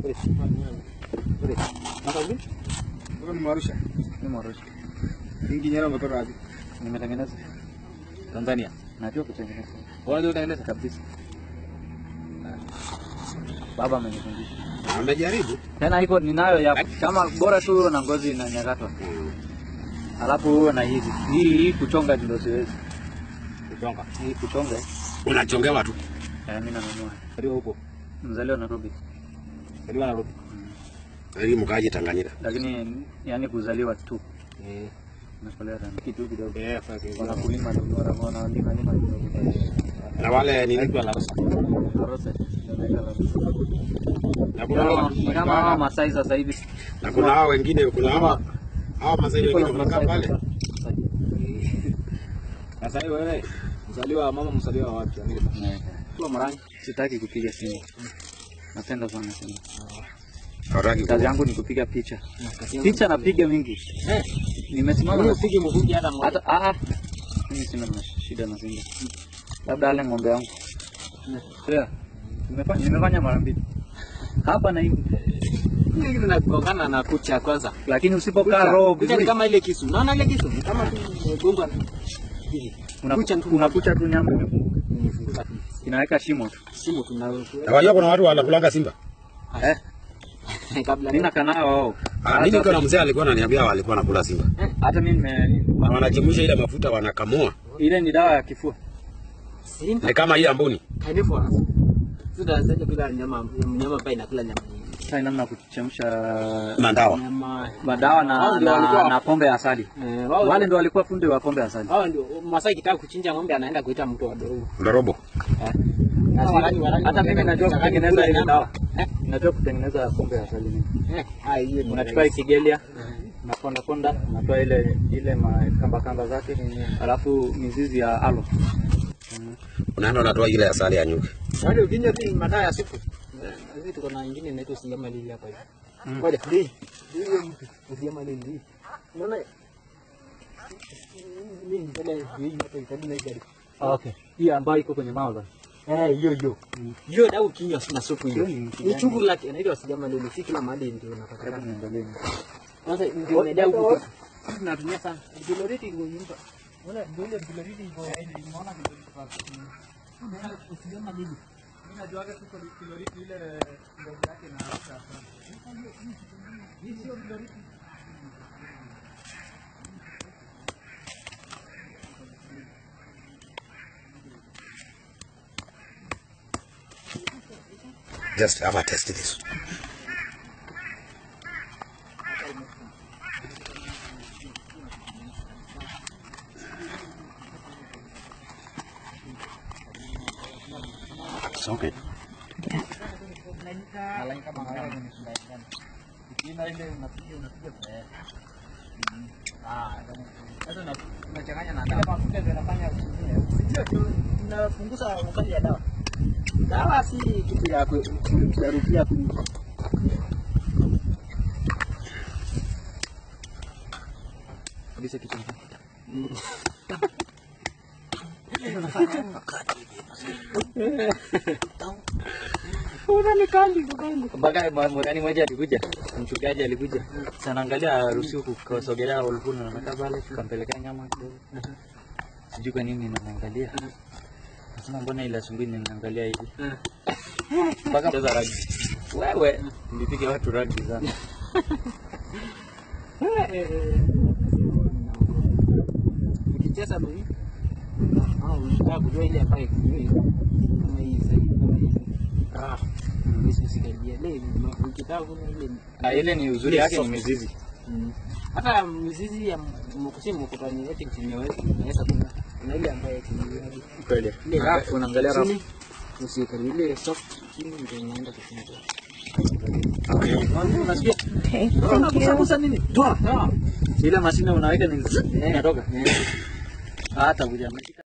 Nimetengeneza Tanzania, najua kutengeneza. Unajua kutengeneza kabisa. Baba amenifundisha. Amejaribu. Tena iko ninayo ya kama bora tu uwe na ngozi inanyakatwa. Alafu uwe na hizi. Hii hii kuchonga ndio siwezi. Kuchonga. Hii kuchonga. Unachongewa tu. Eh, mimi nanunua. Ndio huko. Mzaliwa Nairobi. Ndio Nairobi. Ili mkaje Tanganyika. Lakini yani kuzaliwa tu. Eh. Nakolea tena kitu kidogo. Eh, fake. Wanakulima ndio wana wana lima lima kidogo. Na wale ni nini la Rosa. Karose. Ndio Na kuna hao- Ni kama hawa Masai sasa hivi. na kuna hao wengine kuna hao hao mazee wengine wanakaa pale. Sasa hiyo wewe mzaliwa mama mzaliwa wapi? Amerika. Kwa Marangi. Sitaki kupiga simu. Napenda sana simu. Hawataki Kazi yangu ni kupiga picha. Picha napiga mingi. Nimesimama na Upige mvuki hata mmoja. hata ah ah. Mimi sina na shida na Simba. Labda ale ng'ombe yangu. Sio. Nimefanya nimefanya mara mbili. Hapa na hivi. Hili kitu nakugongana na kucha kwanza. Lakini usipokaa roho Kucha ni vizuri kama ile kisu. Unaona ile kisu? Ni Kama tu imegongwa una- kucha tu. unakucha tu nyama imefunguka. Inaweka shimo tu. simu tuna Na wajua kuna watu wanakulanga Simba. Eh, kabla mimi nakaa nao wao. Ah, mimi kuna mzee alikuwa ananiambia walikuwa wanakula Simba. Hata mimi nime Na wanachemsha ile mafuta wanakamua. ile ni dawa ya kifua. Simba Ni kama hii ambuni. carnivorous. Sasa sasa kula nyama mnyama ambaye inakula nyama nyingi. Sasa namna ya kuchemsha Na ndawa. Nyama madawa na, Hao ndio na, walikuwa- na pombe ya asali. eh, wao Wale ndio walikuwa fundi wa pombe ya asali. hao ndio Masai kitaka kuchinja ng'ombe anaenda kuita mtu wa dogo. Ndorobo. Warangi- warangi Hata mimi wanaenda najua kuchanganya kutengeneza kula ile nyama. dawa. Najua kutengeneza pombe ya asali mimi. Eh, ah, hiyo ni Unachukua rahisi. ikigelia unaponda ponda, unatoa ile ile makamba kamba zake, alafu mizizi ya alo. Unaenda unatoa ile asali ya nyuki. Wale ukinywa tu madaa ya siku. Sisi tuko na ingine inaitwa siyama lili hapa hivi. Ngoja, hii. Hiyo mtu siyama lili. Unaona? Mimi ndio hii hapa itabu na hii. Okay. Hii ambayo iko kwenye mauza. Eh, hiyo hiyo. Hiyo dawa ukinywa na supu hiyo. Hiyo ni Ni chungu lake inaitwa siyama lili. Si kila mahali ndio Hebu unapatikana. niangalie. Sasa ndio ni dawa huko. Tunatumia sana. Biloriti iko nyumba. Unaona ndio ile biloriti iko unaona siyama lili. Mimi najua tu kiloriti ile ngozi yake na Hii sio kiloriti. Just have a test this. It's okay. Malaika kama haya ni shida. Ikienda ile unapiga unapiga kwa yeye. Ah, sasa una- unachanganya na dawa. Mafuta zinafanya Sio tu tunapunguza ukali ya dawa. Dawa si kitu ya ku- kurudia ku kabisa kitu. Mpaka mwakani mmoja alikuja, mchungaji alikuja. Sana angalia harusi huku kasogelea ulikuwa na pale kampelekea nyama kidogo. Sijui kwa nini namwangalia. Nasema mbona ile asubuhi ninaangalia hivi. Mpaka mcheza rugby. Wewe nilipiga watu rugby sana. ukicheza ndio hivi. Ah, unataka kujua ile ambayo kujui kama hii sasa kama hii. Ah, mimi sikaribia leo ukitaka kuna ile Ah, ile ni uzuri yake ni mizizi. Mm. hata mizizi ya mkusi mkutani yote kimeweza naweza kuna kuna ile ambayo kimeweza Kweli. ile Ah, Unaangalia rafu. chini usikaribia ile soft chini ndio inaenda kufunga Unasikia? Okay, thank you. nini toa toa Ile mashine unaweka ni inatoka. Hata kuja